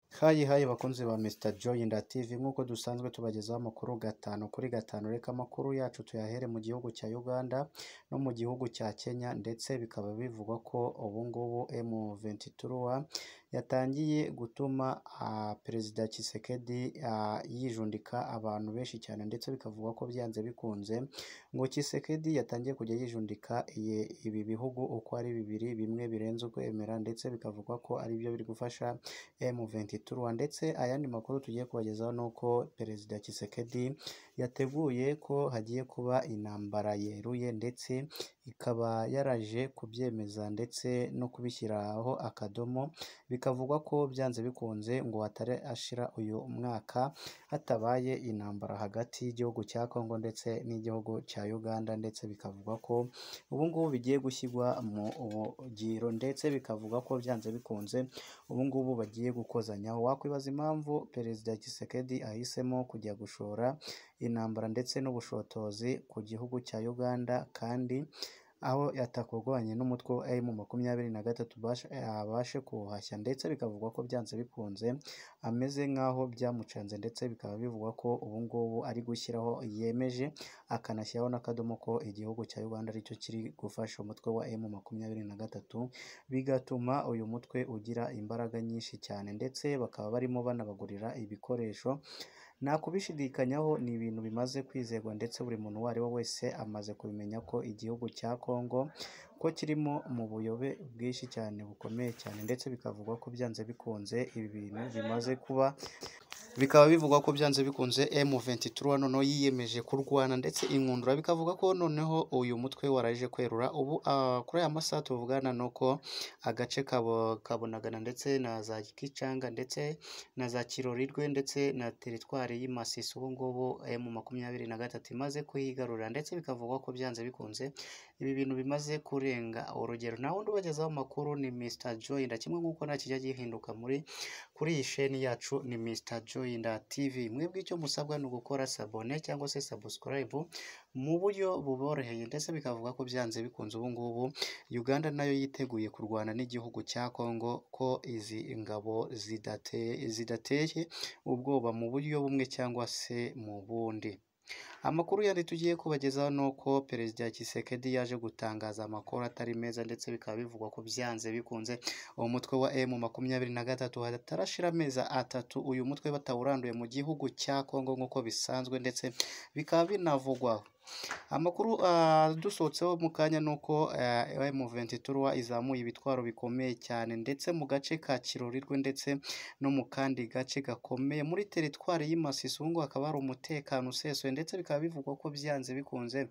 Hayi hayi bakunzi ba Mr Joy Nda TV nk'uko dusanzwe tubagezaho amakuru gatanu kuri gatanu reka amakuru yacu tuyahere mu gihugu cya Uganda no mu gihugu cya Kenya ndetse bikaba bivugwa ko ubu ngubu M23 yatangiye gutuma ah, Perezida Tshisekedi ah, yijundika abantu benshi cyane ndetse bikavugwa ko byanze bikunze ngo Tshisekedi yatangiye kujya yijundika iye- ibi bihugu uko ari bibiri bimwe birenze ukwemera ndetse bikavugwa ko ari byo biri gufasha M23 ndetse ayandi makuru tugiye kubagezaho ni uko Perezida Tshisekedi yateguye ko hagiye kuba intambara yeruye ndetse ikaba yaraje kubyemeza ndetse no kubishyiraho akadomo bikavugwa ko byanze bikunze ngo hatari ashira uyu mwaka hatabaye intambara hagati y'igihugu cya Congo ndetse n'igihugu cya Uganda ndetse bikavugwa ko ubu ngubu bigiye gushyirwa mu bugiro ndetse bikavuga ko byanze bikunze ubu ngubu bagiye gukozanyaho wakwibaza impamvu Perezida Tshisekedi ahisemo kujya gushora intambara ndetse n'ubushotozi ku gihugu cya Uganda kandi aho atakurwanye n'umutwe wa M makumyabiri na gatatu bashe- abashe kuwuhashya ndetse bikavugwa ko byanze bikunze ameze nk'aho byamucanze ndetse bikaba bivugwa ko ubu ngubu ari gushyiraho yemeje akanashyiraho n'akadomo ko igihugu cya Uganda aricyo kiri gufasha umutwe wa M makumyabiri na gatatu bigatuma uyu mutwe ugira imbaraga nyinshi cyane ndetse bakaba barimo banabagurira ibikoresho nta kubishidikanyaho ni ibintu bimaze kwizerwa ndetse buri muntu uwo ari we wese amaze kubimenya ko igihugu cya Congo ko kirimo mu buyobe bwinshi cyane bukomeye cyane ndetse bikavugwa ko byanze bikunze ibi bintu bimaze kuba bikaba bivugwa ko byanze bikunze M23 noneho yiyemeje kurwana ndetse inkundura bikavuga ko noneho uyu mutwe waraje kwerura ubu ah, kuri aya masaha tuvugana ni uko agace kabo kabonagana ndetse na za Kicanga ndetse na za Kirorirwe ndetse na teritwari y'i Masisi ubu ngubu M23 imaze kuyigarura ndetse bikavugwa ko byanze bikunze ibi bintu bimaze kurenga urugero nawe wundi ubagezaho amakuru ni Mr Joy Nda kimwe nk'uko nta kijya gihinduka muri kuri iyi sheni yacu ni Mr Joy Nda TV mwebwe icyo musabwa ni ugukora sabone cyangwa se subscribe mu buryo buboroheye ndetse bikavuga ko byanze bikunze ubu ngubu Uganda nayo yiteguye kurwana n'igihugu cya Congo ko izi ngabo zidateye zidateye ubwoba mu buryo bumwe cyangwa se mu bundi Amakuru yari tugiye kubagezaho ni uko Perezida Tshisekedi yaje gutangaza amakuru atari meza ndetse bikaba bivugwa ko byanze bikunze uwo mutwe wa M makumyabiri na gatatu hatarashira amezi atatu uyu mutwe batawuranduye mu gihugu cya Congo nk'uko bisanzwe ndetse bikaba binavugwa Amakuru ah, dusohotseho mu kanya ni uko ah, M23 izamuye ibitwaro bikomeye cyane ndetse mu gace ka Kirorirwe ndetse no mu kandi gace gakomeye muri teritwari y'i Masisi ubu ngubu hakaba hari umutekano usesuye ndetse bikaba bivugwa ko byanze bikunze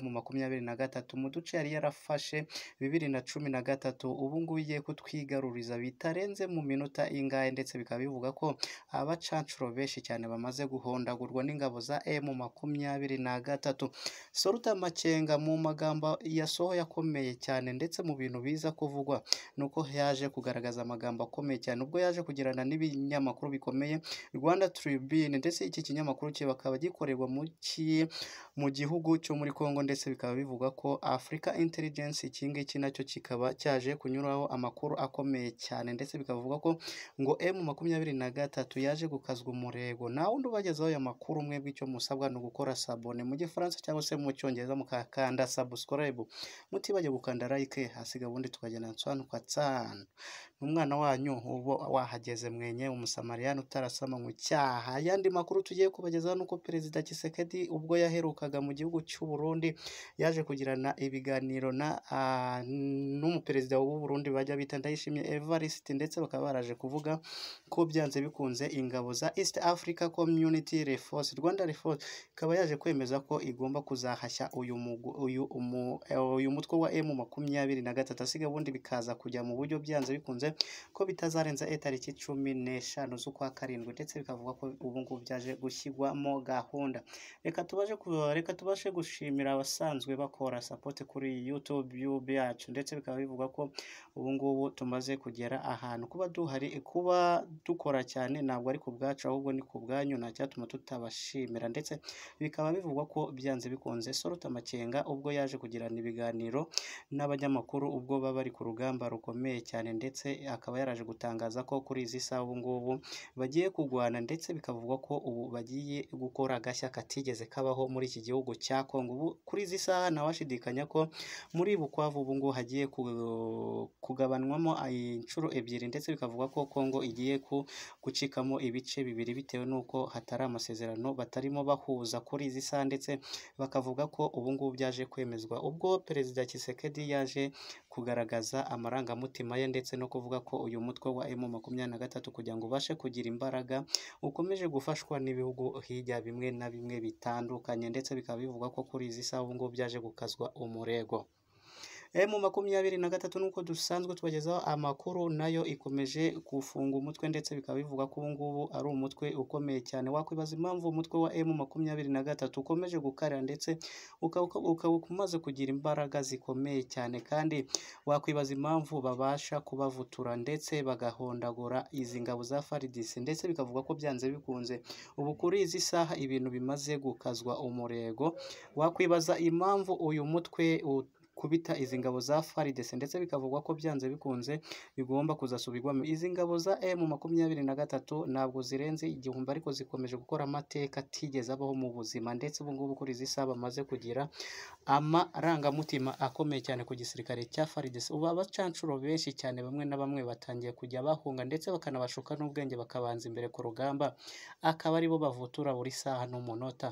mu makumyabiri na gatatu mu duce yari yarafashe bibiri na cumi na gatatu ubu ngubu igiye kutwigaruriza bitarenze mu minota ingahe ndetse bikaba bivuga ko abacancuro benshi cyane bamaze guhondagurwa n'ingabo za emu makumyabiri na gatatu soruta makenga mu magambo yasohoye akomeye cyane ndetse mu bintu biza kuvugwa nuko yaje kugaragaza amagambo akomeye cyane ubwo yaje kugirana n'ibinyamakuru bikomeye Rwanda Tribune ndetse iki kinyamakuru cye bakaba gikorerwa mu ki mu gihugu cyo muri Congo ndetse bikaba bivuga ko Africa Intelligence iki ngiki nacyo kikaba cyaje kunyuraho amakuru akomeye cyane ndetse bikavuga ko ngo M makumyabiri na gatatu yaje gukazwa umurego nta wundi ubagezaho ayo makuru mwebwe icyo musabwa ni ugukora sabone mu gifaransa cyangwa se mu cyongereza mukakanda subscribe mutibajya gukanda like hasiga ubundi tukagenda nsanu kwa tsanu n'umwana wanyu uba wahageze mwenye umusamariyani utarasama mu cyaha ayandi makuru tugiye kubagezaho nuko perezida Tshisekedi ubwo yaherukaga mu gihugu cy'u Burundi yaje kugirana ibiganiro na ah, n'umuperezida w'u Burundi bajya bita Ndayishimiye Evariste ndetse bakaba baraje kuvuga ko byanze bikunze ingabo za East Africa Community Reforce Rwanda Reforce ikaba yaje kwemeza ko igomba kuzahashya uyu mugu- uyu umu, eh, uyu mutwe wa M makumyabiri na gatatu asiga ubundi bikaza kujya mu buryo byanze bikunze ko bitazarenza eh, tariki cumi n'eshanu z'ukwa karindwi ndetse bikavuga ko ubu ngubu byaje gushyirwamo gahunda reka tubashe ku- reka tubashe gushimira abasanzwe bakora support kuri iyi YouTube yub- yacu ndetse bikaba bivugwa ko ubu ngubu tumaze kugera ahantu kuba duhari kuba dukora cyane ntabwo ari ku bwacu ahubwo ni ku bwanyu nta cyatuma tutabashimira ndetse bikaba bivugwa ko byanze bikunze Sorota Makenga ubwo yaje kugirana ibiganiro n'abanyamakuru ubwo baba bari ku rugamba rukomeye cyane ndetse akaba yaraje gutangaza ko kuri izi saha ubu ngubu bagiye kurwana ndetse bikavugwa ko ubu bagiye gukora agashya katigeze kabaho muri iki gihugu cya Kongo ubu kuri izi saha ntawashidikanya ko muri Bukavu ubu ngubu hagiye ku- kugabanwamo inshuro ebyiri ndetse bikavugwa ko Kongo igiye ku gucikamo ibice bibiri bitewe n'uko hatari amasezerano batarimo bahuza kuri izi saha ndetse bakavuga ko ubu ngubu byaje kwemezwa ubwo perezida Tshisekedi yaje kugaragaza amarangamutima ye ndetse no kuvuga ko uyu mutwe wa M makumyabiri na gatatu kugira ngo ubashe kugira imbaraga ukomeje gufashwa n'ibihugu hirya bimwe na bimwe bitandukanye ndetse bikaba bivugwa ko kuri izi saha ubu ngubu byaje gukazwa umurego. M makumyabiri na gatatu nuko dusanzwe tubagezaho amakuru nayo ikomeje gufunga umutwe ndetse bikaba bivuga ko ubu ngubu ari umutwe ukomeye cyane wakwibaza impamvu umutwe wa M makumyabiri na gatatu ukomeje gukarira ndetse ukaba ukaba umaze kugira imbaraga zikomeye cyane kandi wakwibaza impamvu babasha kubavutura ndetse bagahondagura izi ngabo za FARDC ndetse bikavuga ko byanze bikunze ubu kuri izi saha ibintu bimaze gukazwa umurego wakwibaza impamvu uyu mutwe u- kubita izi ngabo za FARDC ndetse bikavugwa ko byanze bikunze bigomba kuzasubirwamo izi ngabo za M makumyabiri na gatatu ntabwo zirenze igihumbi ariko zikomeje gukora amateka atigeze abaho mu buzima ndetse ubu ngubu kuri izi saha bamaze kugira amarangamutima akomeye cyane ku gisirikare cya FARDC ubu abacanshuro benshi cyane bamwe na bamwe batangiye kujya bahunga ndetse bakanabashuka n'ubwenge bakabanza imbere ku rugamba akaba aribo bavutura buri saha n'umunota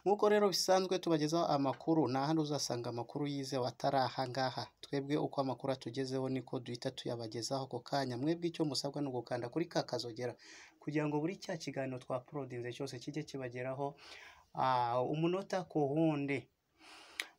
nk'uko rero bisanzwe tubagezaho amakuru nta handi uzasanga amakuru yizewe atari aha ngaha twebwe uko amakuru atugezeho niko duhita tuyabagezaho ako kanya mwebwe icyo musabwa ni ugukanda kuri ka kazogera kugira ngo buri cya kiganiro twaporodinze cyose kijye kibageraho ah, umunota ku wundi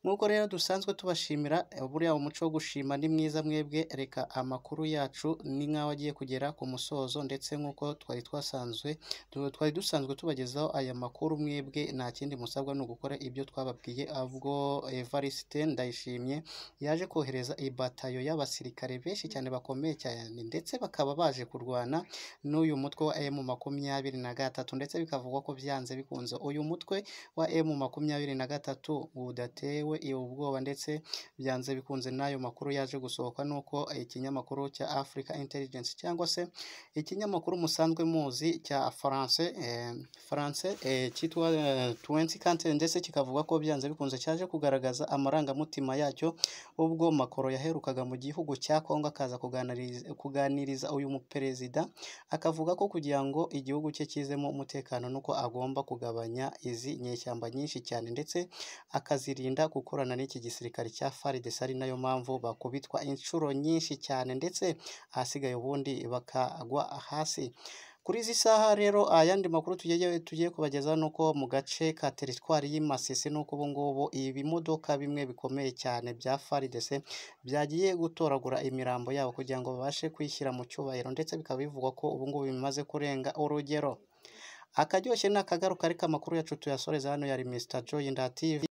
nk'uko rero dusanzwe tubashimira eh, buriya umuco wo gushima ni mwiza mwebwe reka amakuru yacu ni nk'aho agiye kugera ku musozo ndetse nk'uko twari twasanzwe tu- twari dusanzwe tubagezaho aya makuru mwebwe nta kindi musabwa ni ugukora ibyo twababwiye ahubwo Evariste Ndayishimye yaje kohereza ibatayo y'abasirikare benshi cyane bakomeye cyane ndetse bakaba baje kurwana n'uyu mutwe wa M makumyabiri na gatatu ndetse bikavugwa ko byanze bikunze uyu mutwe wa M makumyabiri na gatatu udatewe ubwoba ndetse byanze bikunze n'ayo makuru yaje gusohoka nuko ikinyamakuru cya Africa Intelligence cyangwa se ikinyamakuru musanzwe muzi cya France eh, France eh, cyitwa eh, 20 Cantel ndetse kikavuga ko byanze bikunze cyaje kugaragaza amarangamutima yacyo ubwo Macron yaherukaga mu gihugu cya Kongo akaza kuganiriza, kuganiriza uyu muperezida akavuga ko kugira ngo igihugu cye kizemo umutekano nuko agomba kugabanya izi nyeshyamba nyinshi cyane ndetse akazirinda gukorana n'iki gisirikare cya FARDC ari nayo mpamvu bakubitwa inshuro nyinshi cyane ndetse ahasigaye ubundi bakagwa hasi kuri izi saha rero ayandi makuru tugiye tugiye kubagezaho ni uko mu gace ka teritwari y'i Masisi nuko ubu ngubu ibimodoka bimwe bikomeye cyane bya FARDC byagiye gutoragura imirambo yabo kugira ngo babashe kwishyira mu cyubahiro ndetse bikaba bivugwa ko ubu ngubu bimaze kurenga urugero akaryoshye ni akagaruka ariko amakuru yacu tuyasoreza hano yari Mr Joy Nda TV